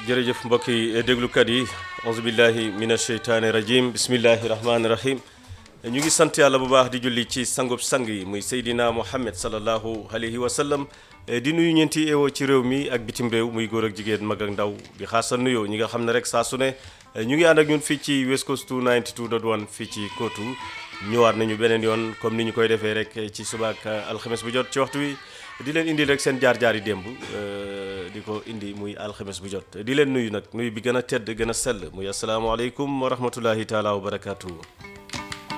jërëjëf mbokki déglukat yi auzu billahi min asheytaani rajim bismillahi rahmaani rahim ñu ngi sant yàlla bu baax di julli ci sangub sang yi muy Seydina Muhammad sallallahu alayhi wa sallam di nuyu ñeenti eewoo ci réew mi ak bitim réew muy góor ak jigéen mag ak ndaw di xaasal nuyoo ñi nga xam ne rek saa su ne ñu ngi ànd ak ñun fii ci West Coast 292.1 fii ci Kootu ñëwaat nañu beneen yoon comme ni ñu koy defee rek ci subaak alxames bu jot ci waxtu wi di leen indi rek seen jaar-jaar yi démb di ko indi muy alxames bu jot di leen nuyu nag nuyu bi gën a tedd gën a sell muy asalaamaaleykum wa rahmatullahi taala wa barakaatu.